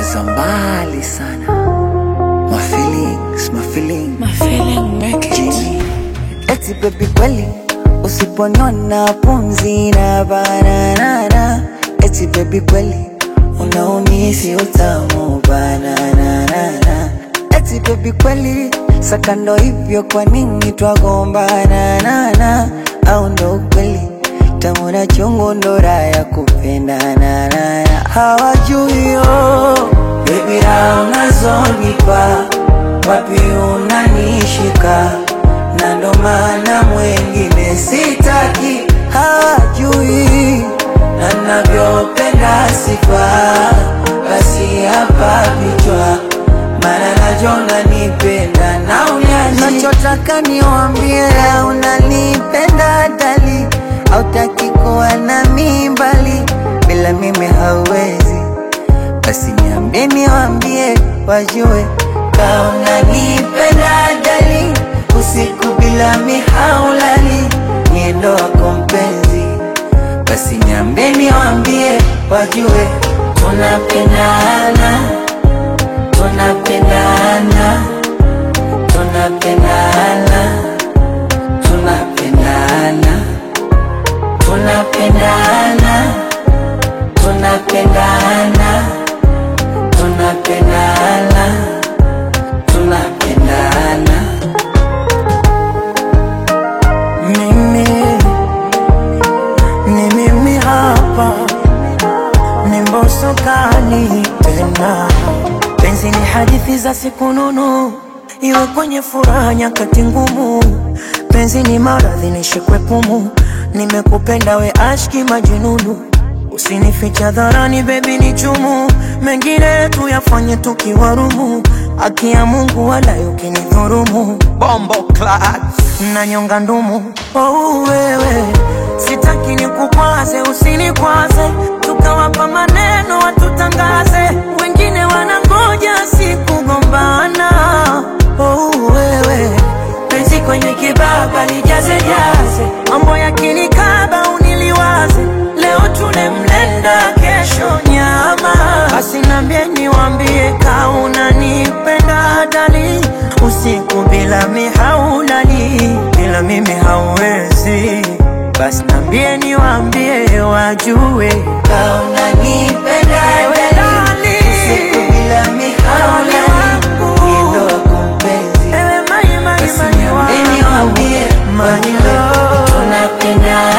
za mbali sana. My feelings, my feelings. My feeling make it. Jimmy. Eti baby kweli usiponiona pumzi na banana. Eti baby kweli unaumisi utamu banana. Eti baby kweli sakando hivyo kwa nini twagombana nana au ndo ukweli tamu na chungu ndo raha ya kupendana nana hawajui yo baby raha unazonipa wapi unanishika na ndo maana mwengine sitaki hawajui na navyopenda sifa basi hapa vichwa maana najona nipenda na unyaji nachotaka niwambie unanipenda dali autaki kuwa na mimbali bila mimi hauwezi basi niambie niwambie wajue kauna nipenda dali usiku bila mihaulali niendo wako mpenzi basi niambie niwambie wajue tunapendana tunapendana tunapendana tunapendana tunapendana tunapendana tunapendana tunapendana mimi ni mimi hapa ni mboso kali tena penzi ni hadithi za siku nunu iwe kwenye furaha nyakati ngumu penzi ni maradhi nishikwe pumu nimekupenda we ashki majununu usinificha dharani bebi ni chumu mengine tuyafanye tukiwarumu haki ya mungu wala ukinidhurumu Bombo class. na nyonga ndumu oh, wewe sitaki nikukwaze usinikwaze tukawapa maneno watutangaze wengine wanangoja sikugombana oh, wewe penzi kwenye kibaba lijaze jaze mambo ya kinikaba uniliwaze leo tule mlenda kesho nyama basi nambie niwambie kauna nipenda dali usiku bila mihaulali bila mimi hauwezi basi nambie niwambie wajue kauna nipenda dali usiku bila mihaulali niendo wako mpenzi Ewe mai mai basi mai niambie wangu. niwambie My wajue love. tunapendana